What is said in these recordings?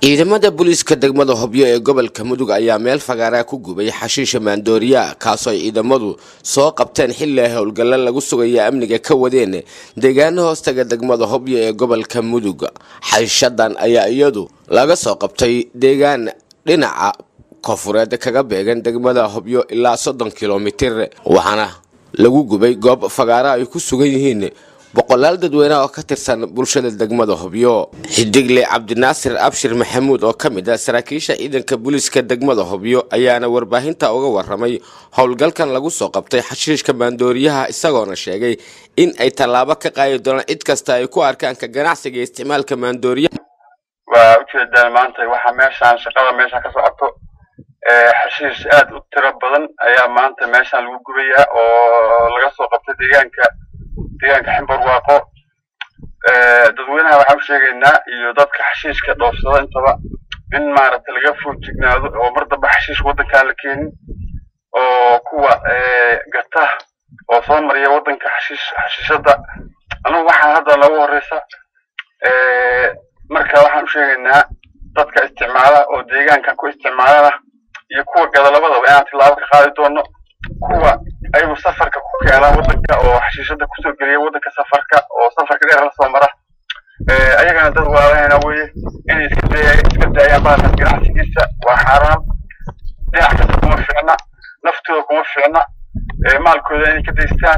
ciidamada booliiska degmada hobyo ee gobolka mudug ayaa meel fagaaraa ku gubay xashiisha maandooriya kaasoo ay ciidamadu soo qabteen xilli ay howlgalla lagu sugaya amniga ka wadeen deegaano hoostaga degmada hobyo ee gobolka mudug xashishadan ayaa iyadu laga soo qabtay deegaan dhinaca koonfureed kaga beegan degmada hobyo ilaa soddon kilomitir waxaana lagu gubay goob fagaara ay ku sugan yihiin boqolaal dadweyne oo ka tirsan bulshada degmada hobyo xidigle cabdinaasir abshir maxamuud oo ka mid ah saraakiisha ciidanka booliiska degmada hobyo ayaana warbaahinta uga waramay howlgalkan lagu soo qabtay xashiishka maandooriyaha isagoona sheegay in ay tallaabo ka qaadi doonaan cid kasta ay ku arkaan ka ganacsiga iyo isticmaalka maandooriyaha waa ujeedaan maanta waxa meeshaan shaqada meesha ka socoto xashiish aad u tiro badan ayaa maanta meeshaan lagu gubayaa oo laga soo qabtay deegaanka deegaanka ximbarwaaqo dadweynaha waxaan u sheegaynaa iyo dadka xashiishka dhoofsada intaba in maaragtay laga foojignaado oo mar damba xashiish waddankaan la keenin oo kuwa gata oo soo mariya waddanka xashiish xashiishada anugu waxaan hadda noogu horeysa marka waxaan u sheegaynaa dadka isticmaala oo deegaankan ku isticmaalana iyo kuwa gada labadaba inaan tilaabo ka qaadi doono kuwa ayagu safarka ku keena waddanka oo xashiishada kusoo geliya waddanka safarka oo safarka dheer la soo mara ayagana dad waalahayna weye inay iska daya iska daayaan bahalkan ganacsigiisa waa xaaraam dhinac kasta kuma fiicna naftooda kuma fiicna maalkooda inay ka daystaan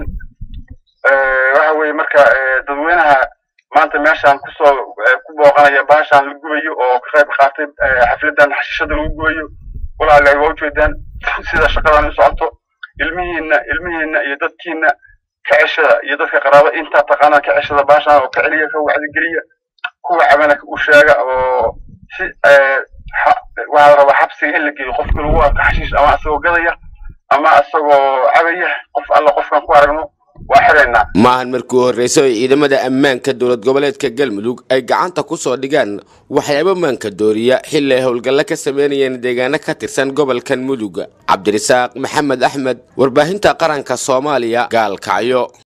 waxa weye marka dadweynaha maanta meeshaan kusoo ku booqanaya baashaan la gubayo oo ka qayb qaatay xafladan xashiishada lagu gubayo walaalahay waa ujeedaan sida shaqadan u socoto ilmihiina ilmihiina iyo dadkiina ka ceshada iyo dadka qaraaba intaa taqaanaa ka ceshada baashaan oo ka celiya ka wacdigeliya kuwa cabana u sheega oo si waxaa la rabaa xabsiga in la geeyo qofka lagu arko xashiish ama asagoo gadaya ama asagoo cabaya qof alla qofkan ku aragno waa xiraynaa maahan markii horreysay oo ciidamada ammaanka dowlad goboleedka galmudug ay gacanta ku soo dhigaan waxyaabo maanka dooriya xilli ay howlgallo ka sameynayeen deegaano ka tirsan gobolkan mudug cabdirasaaq maxamed axmed warbaahinta qaranka soomaaliya gaalkacyo